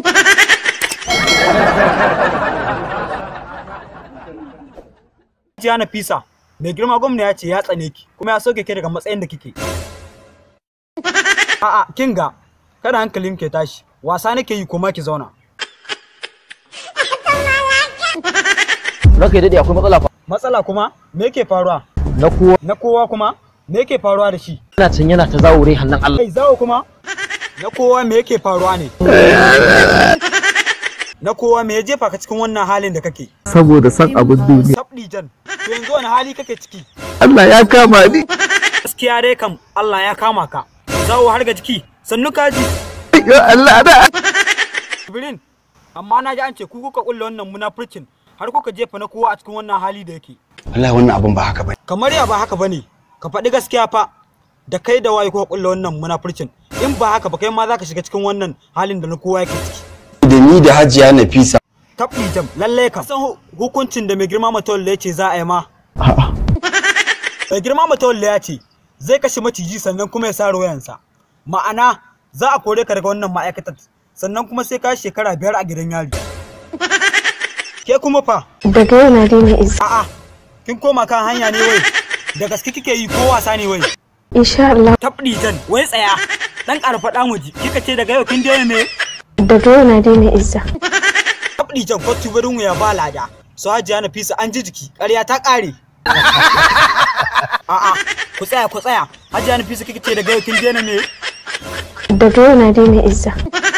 Jiya na fisa, mai girma gwamna ya ce ya tsane ki kuma ya soke ki daga matsayin da kike. A'a, kin ga, kada hankalin ke tashi, wasa nake yi kuma ki zauna. Ranka ya daɗe akwai matsala fa. Matsala kuma, me yake faruwa? Na kowa Na kowa kuma, me yake faruwa da shi? yana can yana ta zawo rai hannun Allah. Kai zawo kuma, na kowa me yake faruwa ne? Na kowa me ya jefa ka cikin wannan halin da kake? saboda san abin duniya. Sabdi jan, to yanzu wani hali kake ciki? Allah ya kama ni. Gaskiya dai kam Allah ya kama ka. Zawo har ga jiki, sannu ka ji. Ya Allah da. Jibrin, amma na ji an ce ku kuka kulle wannan munafurcin har kuka jefa na kowa a cikin wannan hali da yake. wallahi wannan abun ba haka bane Kamar ya ba haka bane, ka faɗi gaskiya fa. Da kai da waye kuka kulle wannan munafurcin. In ba haka ba kai ma za ka shiga cikin wannan halin da na kowa yake ciki. da ni da hajiya nafisa Tabbi jam, lallai kam. San hu- hukuncin da mai girma matawalle ya ce za a yi ma. Mai girma matawalle ya ce zai kashe maciji sannan kuma ya sare wayansa. Ma'ana za a kore ka daga wannan ma'aikatar sannan kuma sai ka yi shekara biyar a gidan yari. Ke kuma fa? daga yau na daina izza A'a, kin koma kan hanya ne wai. Da gaske kike yi ko wasa ne wai. insha Allah Tabdi jan, wai tsaya. Dan ƙara faɗa mu ji. Kika ce daga yau kin daina me? daga yau na daina izza Tabdi jan kwatu barin ya ba lada. Su hajiya na fisa an ji jiki. Ƙarya ta ƙare. A'a, ku tsaya ku tsaya. Hajiya na fisa kika ce daga yau kin daina me? daga yau na daina izza